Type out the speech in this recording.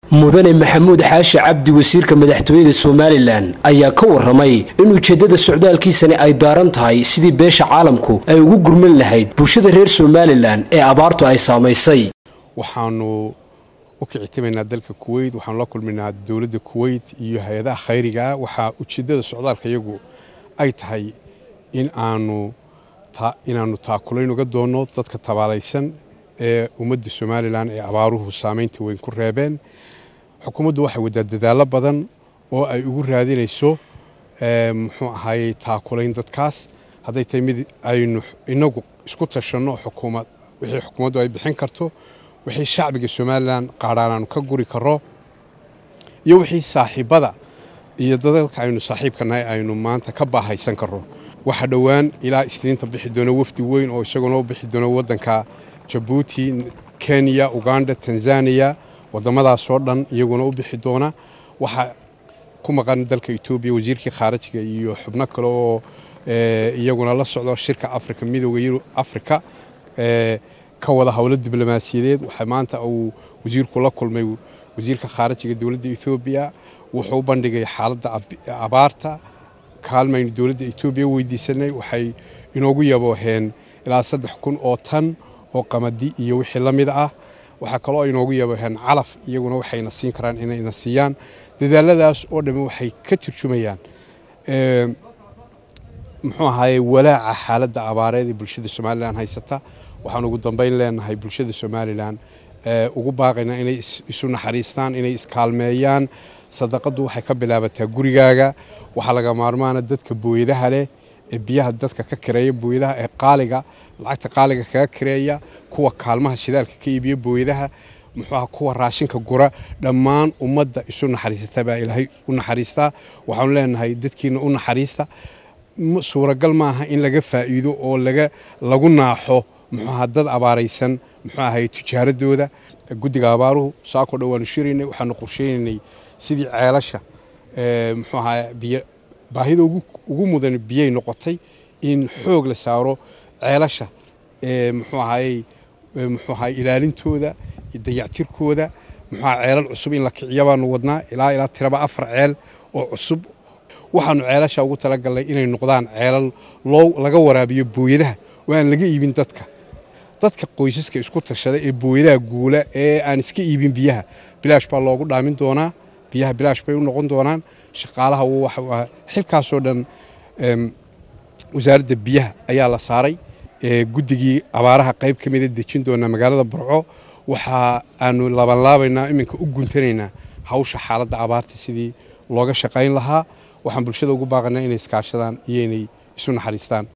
mudane maxamuud xaashi cabdi wasiirka madaxtooyada somalilan ayaa ka waramay in ujeeddada socdaalkiisani ay daaran tahay sidii beesha caalamku ay ugu gurman lahayd bulshada reer somalilan ee abaartu ay saamaysay waxaanu u kicitimaynaa dalka kuweyt waxaanu la kulmaynaa dowladda kuweyt iyo hay-adaha khayrigaa waxaa ujeeddada socdaalka iyagu ay tahay in aanu inaannu taakulayn uga doonno dadka tabaalaysan ee ummadda somalilan ee abaaruhu saamaynta weyn ku reebeen xukuumaddu waxay waddaa dadaallo badan oo ay ugu raadinayso muxuu ahaayey taakulayn dadkaas hadday tahay mid aynu inagu isku tashanno xukuumad wixii xukuumaddu ay bixin karto wixii shacbiga somalilan qaadhaan aanu ka guri karro iyo wixii saaxiibbada iyo dadalka aynu saaxiibka nahay aynu maanta ka baahaysan karro waxaa dhowaan ilaa isniinta bixi doona wafdi weyn oo isaguna u bixi doona waddanka jabuuti kenya uganda tanzaniya waddamadaasoo dhan iyaguna u bixi doona waxaa ku maqan dalka etoobiya wasiirkii khaarajiga iyo xubno kale oo iyaguna la socdo shirka afrika midooda yurub afrika ka wada howlo diblomaasiyadeed waxaa maanta uu wasiirku la kulmay wasiirka khaarajiga dowladda etoobiya wuxuu u bandhigay xaaladda abaarta kaalmaynu dowladda etoobiya weydiisanay waxay inoogu yabooheen ilaa saddex kun oo tan oo qamadi iyo wixii la mid ah waxaa kaloo inoogu yabooheen calaf iyaguna waxayna siin karaan inayna siiyaan dadaaladaas oo dhamme waxay ka turjumayaan muxuu ahaaye walaaca xaaladda abaareed ee bulshada somalilan haysata waxaan ugu dambayn leenahay bulshada somalilan ugu baaqaynaa inay isu naxariistaan inay iskaalmeeyaan sadaqaddu waxay ka bilaabataa gurigaaga waxaa laga maarmaana dadka booyadaha leh ee biyaha dadka ka kireeya booyadaha ee qaaliga lacagta qaaliga kaga kireeya kuwa kaalmaha shidaalka ka iibiya booyadaha muxuuaha kuwa raashinka gura dhammaan ummadda isu naxariisata baa ilaahay u naxariistaa waxaanu leenahay dadkiina u naxariista suuragal maaha in laga faa'iido oo laga lagu naaxo muxuuaha dad abaaraysan muxuu ahay tijaaradooda guddiga abaaruhu saakoo dhan waanu shiraynay waxaanu qorsheynaynay sidii ceelasha muxuu ahaa biyo baahida ugu mudan biyay noqotay in xoog la saaro ceelasha muxuu ahaayey muxuu ahaay ilaalintooda dayactirkooda muxuu ahaa ceelal cusub in la kiciya baanu wadnaa ilaa ilaa tiraba afar ceel oo cusub waxaanu ceelasha ugu talagalnay inay noqdaan ceelal loo laga waraabiyo booyadaha oo aan laga iibin dadka dadka qoysaska isku tashada ee booyadaha guula ee aan iska iibin biyaha bilaash baa loogu dhaamin doonaa biyaha bilaash bay u noqon doonaan shaqaalaha xilkaasoo dhan wasaaradda biyaha ayaa la saaray guddigii abaaraha qayb ka mida dejin doonaa magaalada burco waxa aanu labanlaabaynaa iminka u guntanaynaa hawsha xaaladda abaarta sidii looga shaqayn lahaa waxaan bulshada ugu baaqanaa inay iskaashadaan iyo inay isu naxariistaan